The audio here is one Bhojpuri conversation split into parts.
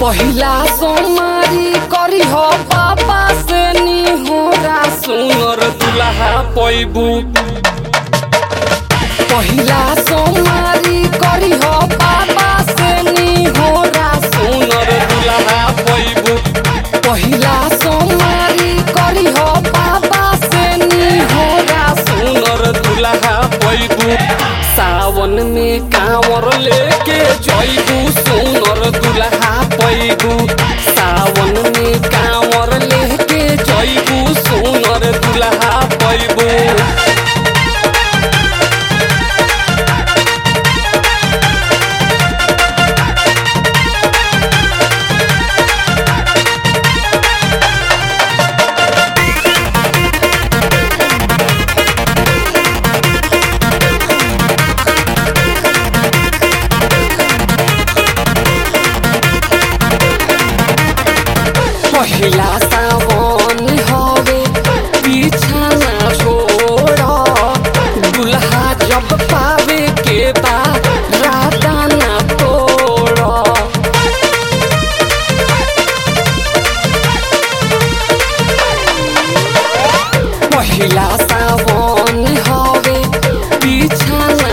पहिला सोमारी करी हो पापा से निहोरा सुनर दुल्हा पैबू पहिला सोमारी करी हो पापा से निहोरा सुनर दुल्हा पैबू पहिला सोमारी करी हो पापा से निहोरा सुनर दुल्हा पैबू सावन में कांवर लेके जैबू सुनर दुल्हा पैबू सावन में कांवर लेके जैबू सुनर दुल्हा पैबू पहिला सावन हवे पीछा ना छोड़ दुल्हा जब पावे के बा राता ना तोड़ पहिला सावन हवे पीछा ना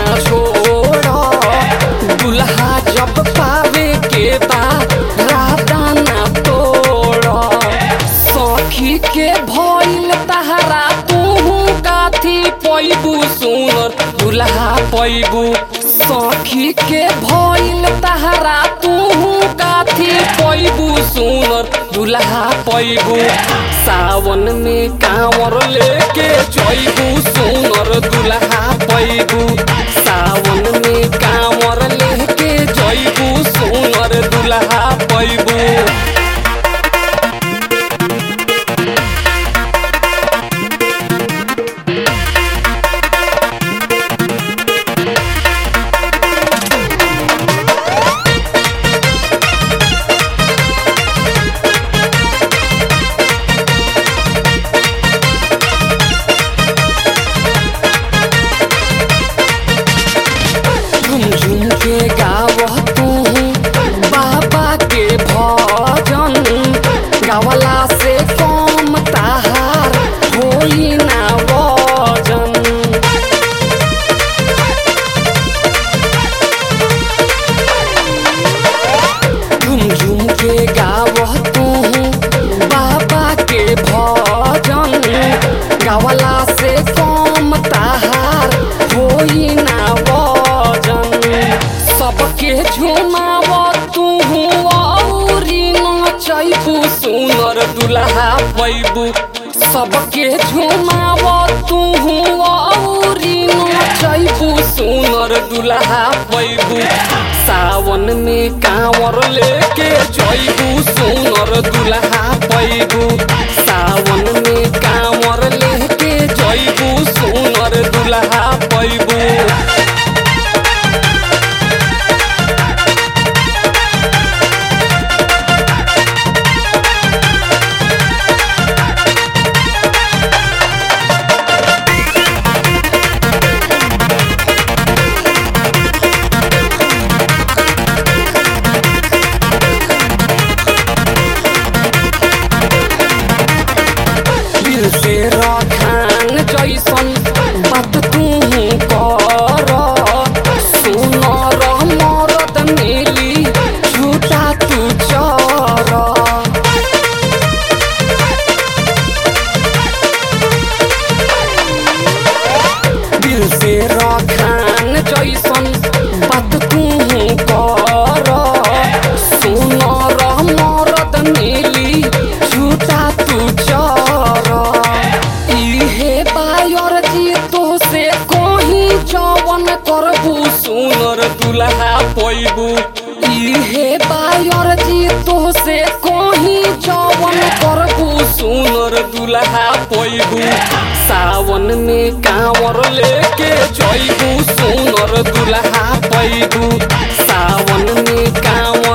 छोड़ दुल्हा जब पावे के बा राता ना तोड़ सखी के भइल तहरा तू काथी पैबू सुनर दुल्हा पैबू सखी के भइल तहरा तू काथी पैबू सुनर दुल्हा पैबू सावन में कांवर लेके जैबू सुनर दुल्हा पैबू सावन में कांवर लेके जैबू सुनर दुल्हा पैबू झुमझुम के गावह तू बाबा के भजन गावला से कम ताहार होई ना वजन झुमझुम के गावह तू बाबा के भजन गावला से कम ताहार होई ना वजन सबके झुमाव तू औरी नचैबू सुनर दुल्हा पैबू सबके झुमाव तू औरी नचैबू सुनर दुल्हा पैबू सावन में कांवर लेके जैबू सुनर दुल्हा पैबू सावन में कांवर लेके जैबू सुनर दुल्हा पैबू दिल से रखान जैसन बात तू कर सुनर मरद मिली झूठा तू चर दिल से रखान जैसन बात तू कर सुनर मरद मिली झूठा तू चर इहे बायर जी तो से कहीं जवन करबू सुनर दुल्हा पैबू इहे बायर जी तो से कहीं जवन करबू सुनर दुल्हा पैबू सावन में कांवर लेके जैबू सुनर दुल्हा पैबू सावन में कांवर